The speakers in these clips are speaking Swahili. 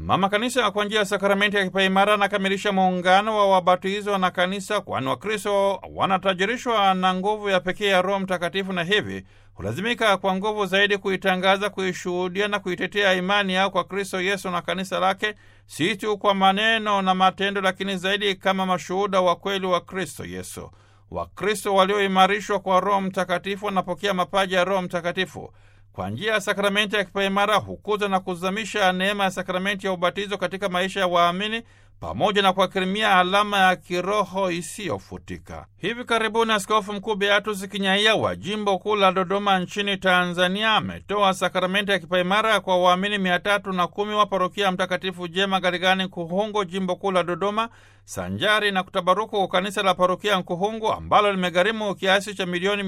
Mama Kanisa kwa njia ya sakramenti ya kipaimara anakamilisha muungano wa wabatizwa na kanisa, kwani Wakristo wanatajirishwa na nguvu ya pekee ya Roho Mtakatifu na hivi hulazimika kwa nguvu zaidi kuitangaza, kuishuhudia na kuitetea imani yao kwa Kristo Yesu na kanisa lake, si tu kwa maneno na matendo, lakini zaidi kama mashuhuda wa kweli wa Kristo Yesu. Wakristo walioimarishwa kwa Roho Mtakatifu wanapokea mapaji ya Roho Mtakatifu kwa njia ya sakramenti ya kipaimara hukuza na kuzamisha neema ya sakramenti ya ubatizo katika maisha ya waamini pamoja na kuakirimia alama ya kiroho isiyofutika. Hivi karibuni Askofu Mkuu Beatus Kinyaia wa jimbo kuu la Dodoma nchini Tanzania ametoa sakramenti ya kipaimara kwa waamini mia tatu na kumi wa parokia ya Mtakatifu Jema Garigani Nkuhungu, jimbo kuu la Dodoma, sanjari na kutabaruku kanisa la parokia Nkuhungu ambalo limegharimu kiasi cha milioni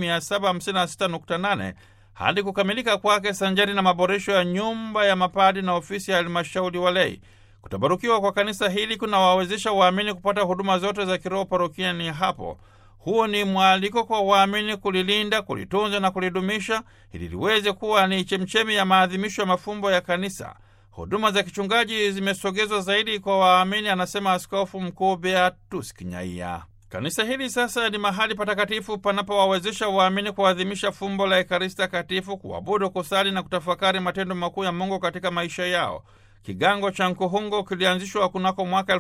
756.8 hadi kukamilika kwake sanjari na maboresho ya nyumba ya mapadi na ofisi ya halmashauri walei. Kutabarukiwa kwa kanisa hili kunawawezesha waamini kupata huduma zote za kiroho parokiani hapo. Huo ni mwaliko kwa waamini kulilinda, kulitunza na kulidumisha ili liweze kuwa ni chemchemi ya maadhimisho ya mafumbo ya kanisa. Huduma za kichungaji zimesogezwa zaidi kwa waamini, anasema Askofu Mkuu Beatus Kinyaia. Kanisa hili sasa ni mahali patakatifu panapowawezesha waamini kuadhimisha fumbo la Ekaristi Takatifu, kuabudu, kusali na kutafakari matendo makuu ya Mungu katika maisha yao. Kigango cha Nkuhungu kilianzishwa kunako mwaka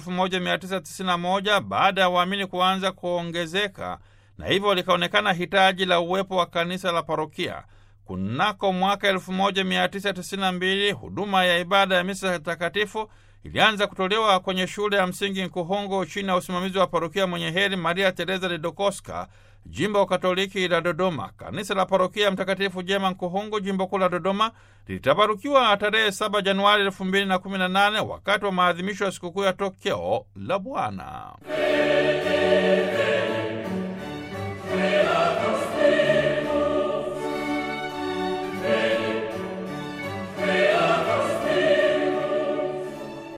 1991 baada ya waamini kuanza kuongezeka na hivyo likaonekana hitaji la uwepo wa kanisa la parokia. Kunako mwaka 1992 huduma ya ibada ya misa takatifu ilianza kutolewa kwenye shule ya msingi Nkuhungu chini ya usimamizi wa parokia mwenye heri Maria Teresa de Dokoska, jimbo Katoliki la Dodoma. Kanisa la parokia Mtakatifu Jema Nkuhungu, jimbo kuu la Dodoma, litabarukiwa tarehe 7 Januari 2018 wakati wa maadhimisho ya sikukuu ya tokeo la Bwana.